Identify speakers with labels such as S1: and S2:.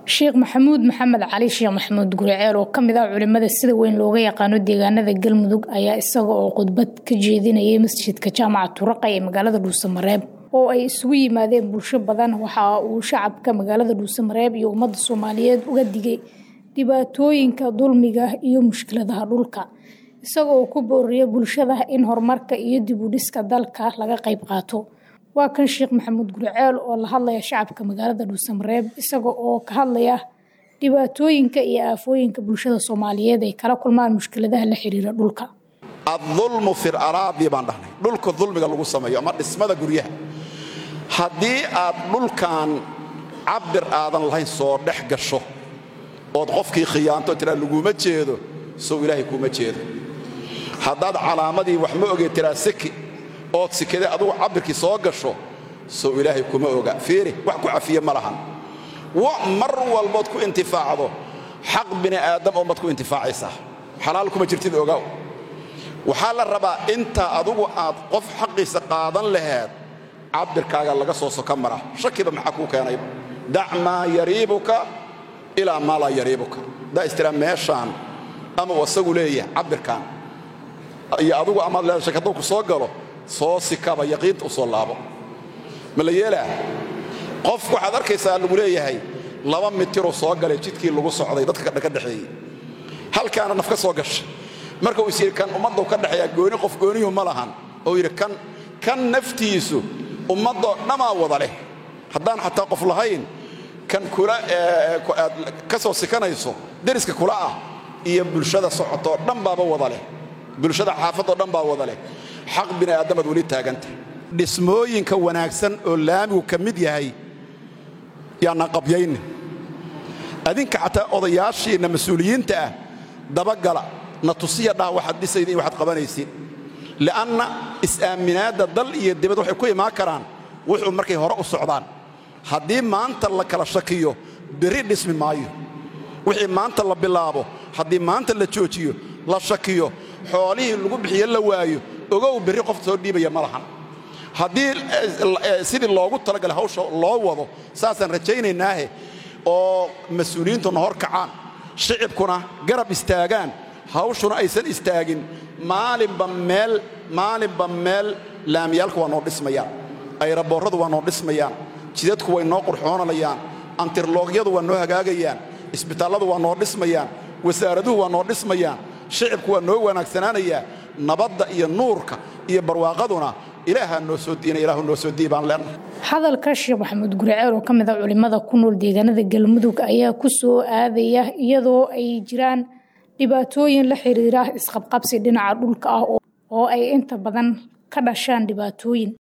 S1: sheekh maxamuud maxamed cali sheekh maxamuud guriceel oo kamid ah culimada sida weyn looga yaqaano deegaanada galmudug ayaa isaga oo khudbad ka jeedinayay masjidka jaamaca turaqay ee magaalada dhuusamareeb oo ay isugu yimaadeen bulsho badan waxa uu shacabka magaalada dhuusamareeb iyo ummadda soomaaliyeed uga digay dhibaatooyinka dulmiga iyo mushkiladaha dhulka isaga oo ku booriyay bulshada in horumarka iyo dib u dhiska dalka laga qayb qaato waa kan sheekh maxamuud guriceel oo la hadlaya shacabka magaalada dhuusamareeb isaga oo ka hadlaya dhibaatooyinka iyo aafooyinka bulshada soomaaliyeed ay kala kulmaan mushkiladaha la xiriira dhulka
S2: adulmu fil araabi baan dhahnay dhulka dulmiga lagu sameeyo ama dhismada guryaha haddii aad dhulkan cabir aadan lahayn soo dhex gasho ood qofkii khiyaanto tiraa laguma jeedo sow ilaahay kuma jeedo haddaad calaamadii wax ma ogee tiraa siki ood sikade adugu cabirkii soo gasho sow ilaahay kuma oga fiiri wax ku cafiye ma lahan mar walbood ku intifaacdo xaq bini aadam oomad ku intifaacaysaa xalaal kuma jirtid ogaw waxaa la rabaa intaa adugu aad qof xaqiisa qaadan laheed cabirkaaga laga soo soka mara shakiba maxaa kuu keenayba dac maa yariibuka ilaa maa laa yariibuka daa istiraa meeshaan ama uu asagu leeyahay cabirkan iyo adugu amaad leeda shaki hadduu ku soo galo soo sikaba yaqiinta u soo laabo ma la yeelaa qof waxaad arkaysaa lagu leeyahay laba mitiruu soo galay jidkii lagu socday dadka ka dhexeeyey halkaana naf ka soo gashay marka uu is yidhi kan ummaddau ka dhexeeyaa gooni qof gooniyuhu ma lahan oo yidhi kan kan naftiisu ummaddoo dhammaa wada leh haddaan xataa qof lahayn kan kula aad ka soo sikanayso deriska kula ah iyo bulshada socotoo dhan baaba wada leh bulshada xaafadoo dhan baa wada leh xaq bini aadamaad weli taaganta dhismooyinka wanaagsan oo laamigu ka mid yahay yaanaan qabyaynin adinka xataa odayaashiinna mas-uuliyiinta ah dabagala na tusiya dhah waxaad dhisayda iyo waxaad qabanaysiin li'anna is-aaminaadda dal iyo dibad waxay ku imaan karaan wuxuu markay hore u socdaan haddii maanta la kala shakiyo berri dhismi maayo wixii maanta la bilaabo haddii maanta la joojiyo la shakiyo xoolihii lagu bixiyo la waayo ogow berri qof soo dhiibaya ma lahan haddii sidii loogu talagalay hawsha loo wado saasaan rajaynaynaahe oo mas-uuliyiintuna hor kacaan shicibkuna garab istaagaan hawshuna aysan istaagin maalinba meel maalinba meel laamiyaalku waa noo dhismayaan ayraboorradu waa noo dhismayaan jidadku way noo qurxoonayaan antirloogyadu waa noo hagaagayaan isbitaalladu waa noo dhismayaan wasaaraduhu waa noo dhismayaan shicibku waa noo wanaagsanaanayaa nabadda iyo nuurka iyo barwaaqaduna ilaahaa noo soo diina ilaahu noo soo dii baan leenahay
S1: hadalka sheekh maxamuud guriceel oo ka mid ah culimada ku nool deegaanada galmudug ayaa ku soo aadaya iyadoo ay jiraan dhibaatooyin la xiriira isqabqabsi dhinaca dhulka ah oo ay inta badan ka dhashaan dhibaatooyin